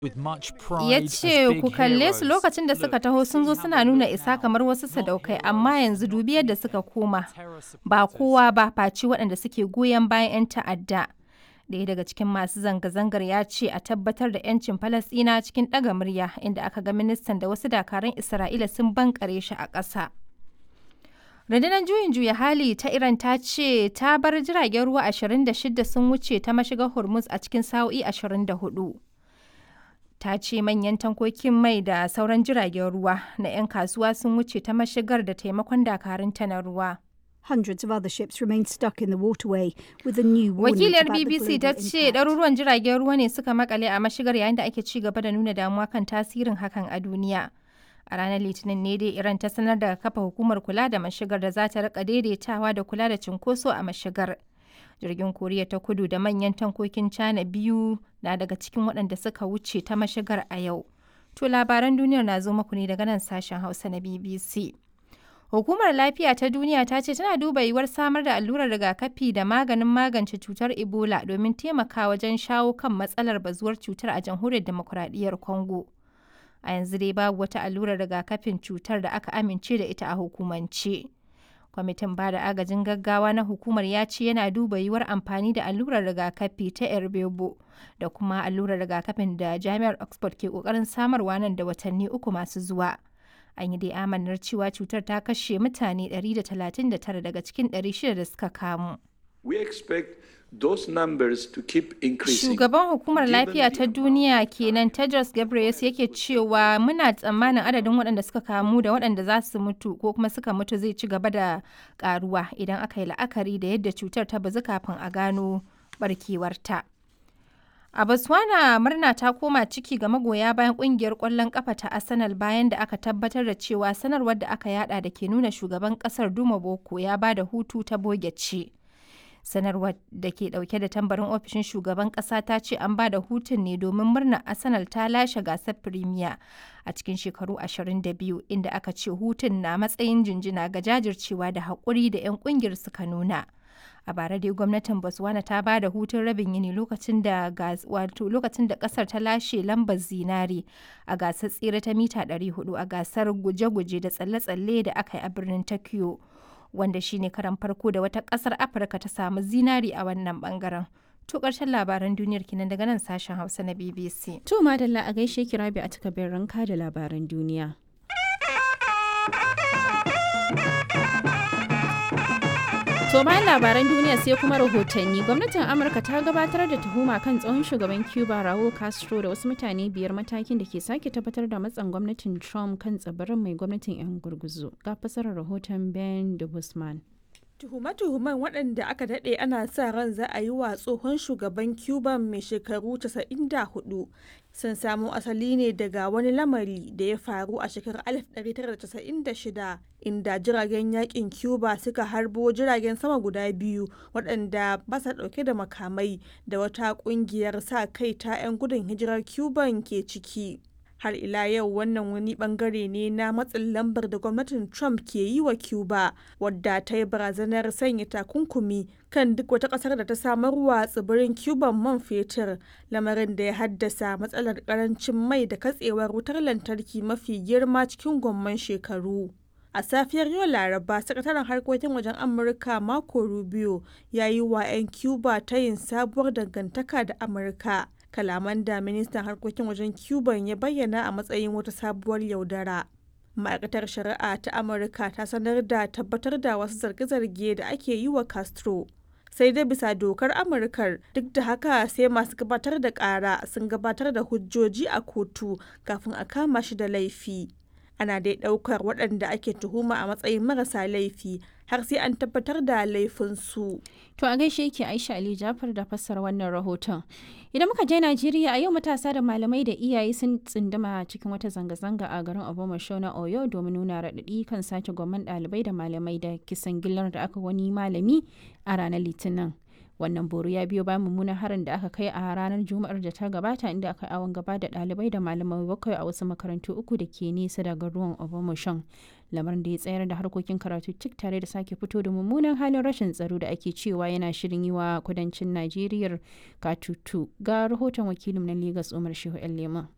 ya ce ku kalle su lokacin da suka taho sun zo suna nuna isa kamar wasu sadaukai amma yanzu dubi yadda suka koma ba kowa ba faci waɗanda suke goyon bayan 'yan ta'adda ɗaya daga cikin masu zanga-zangar ya ce a tabbatar da 'yancin falasɗina cikin ɗaga murya inda aka ga ministan da wasu dakarun isra'ila sun bankare shi a ƙasa rundunar juyin juya hali ta iran ta ce ta bar jiragen ruwa 26 sun wuce ta mashigar hormuz a cikin sa'o'i 24 ta ce manyan tankokin mai da sauran jiragen ruwa na 'yan kasuwa sun wuce ta mashigar da taimakon dakarunta na ruwa. Hundreds of other ships remain stuck in the waterway with a new warning Wakiliyar BBC ta ce ɗaruruwan jiragen ruwa ne suka makale a mashigar yayin da ake ci gaba da nuna damuwa kan tasirin hakan a duniya. A ranar Litinin ne dai Iran ta sanar da kafa hukumar kula da mashigar da za ta rika daidaitawa da kula da cunkoso a mashigar. jirgin koriya ta kudu da manyan tankokin china biyu na daga cikin waɗanda suka wuce ta mashigar a yau to labaran duniyar na zo muku ne daga nan sashen hausa na bbc hukumar lafiya ta duniya ta ce tana duba yiwuwar samar da allurar rigakafi da maganin magance cutar ebola domin taimaka wajen shawo kan matsalar bazuwar cutar a jamhuriyar demokuraɗiyyar congo a yanzu dai babu wata allurar rigakafin cutar da aka amince da ita a hukumance. kwamitin bada agajin gaggawa na hukumar ya ce yana duba yiwuwar amfani da allurar rigakafi ta erbebo da kuma allurar rigakafin da jami'ar oxford ke kokarin samarwa nan da watanni uku masu zuwa an yi dai amanar cewa cutar ta kashe mutane 139 daga cikin 600 da suka kamu We expect those numbers to keep increasing. Shugaban hukumar lafiya ta duniya kenan Tedros Ghebreyesus yake cewa muna tsammanin adadin waɗanda suka kamu da waɗanda za su mutu ko kuma suka mutu zai ci gaba da karuwa idan aka yi la'akari da yadda cutar ta bazu kafin a gano barkewarta. A Botswana murna ta koma ciki ga magoya bayan kungiyar ƙwallon ƙafa ta Arsenal bayan da aka tabbatar da cewa sanarwar da aka yada da ke nuna shugaban ƙasar Duma Boko ya ba da hutu ta boge ce. sanarwar da ke dauke da tambarin ofishin shugaban kasa ta ce an ba da hutun ne domin murnar arsenal ta lashe gasar premier a cikin shekaru 22 inda aka ce hutun na matsayin jinjina ga jajircewa da haƙuri da 'yan ƙungiyar suka nuna a bara dai gwamnatin botswana ta ba da hutun rabin yini lokacin da wato lokacin da kasar ta lashe lambar zinare a gasar tsere ta mita 400 a gasar guje-guje da tsalle-tsalle da aka yi a birnin tokyo wanda shine karan farko da wata kasar afirka ta samu zinari a wannan bangaren to karshen labaran duniyar kinan daga nan sashen hausa na bbc to madalla a gaishe ki rabi a takabin ranka da labaran duniya To bayan labaran duniya sai kuma rahotanni gwamnatin Amurka ta gabatar da tuhuma kan tsohon shugaban Cuba Raul Castro da wasu mutane biyar matakin da ke sake tabbatar da matsan gwamnatin Trump kan tsibirin mai gwamnatin 'yan gurguzu. Ga fasarar rahoton Ben de Guzman. Tuhume-tuhumen waɗanda aka daɗe ana sa ran za a yi wa tsohon shugaban Cuba mai shekaru 94 sun samo asali ne daga wani lamari da ya faru a shekarar 1996 inda jiragen yakin Cuba suka harbo jiragen sama guda biyu waɗanda ba sa ɗauke da makamai da wata ƙungiyar sa kai ta 'yan gudun hijirar Cuban ke ciki. har ila yau wannan wani bangare ne na matsin lambar da gwamnatin trump ke yi wa cuba wadda ta yi barazanar sanya takunkumi kan duk wata kasar da ta samarwa tsibirin cuban man fetur lamarin da ya haddasa matsalar karancin mai da katsewar wutar lantarki mafi girma cikin gwamman shekaru a safiyar yau laraba sakataren harkokin wajen amurka marco rubio ya yi wa 'yan cuba ta yin sabuwar dangantaka da amurka kalaman da ministan harkokin wajen cuban ya bayyana a matsayin wata sabuwar yaudara ma'aikatar shari'a ta amurka ta sanar da tabbatar da wasu zarge-zarge da ake yi wa castro sai dai bisa dokar amurkar duk da haka sai masu gabatar da kara sun gabatar da hujjoji a kotu kafin a kama shi da laifi ana dai daukar waɗanda ake tuhuma a matsayin marasa laifi har sai an tabbatar da laifinsu. To a gaishe yake Aisha Ali Jafar da fassara wannan rahoton. Idan muka je Najeriya a yau matasa da malamai da iyaye sun tsinduma cikin wata zanga-zanga a garin Obomasho na Oyo domin nuna raɗaɗi kan sace gwamman ɗalibai da malamai da kisan gillar da aka wani malami a ranar Litinin. wannan boro ya biyo bayan mummunan harin da aka kai a ranar juma'ar da ta gabata inda aka awon gaba da ɗalibai da malamai bakwai a wasu makarantu uku da ke nesa daga ruwan obamoshon lamarin da ya tsayar da harkokin karatu cik tare da sake fito da mummunan halin rashin tsaro da ake cewa yana shirin yi wa kudancin najeriya katutu ga rahoton wakilin na legas umar shehu yan leman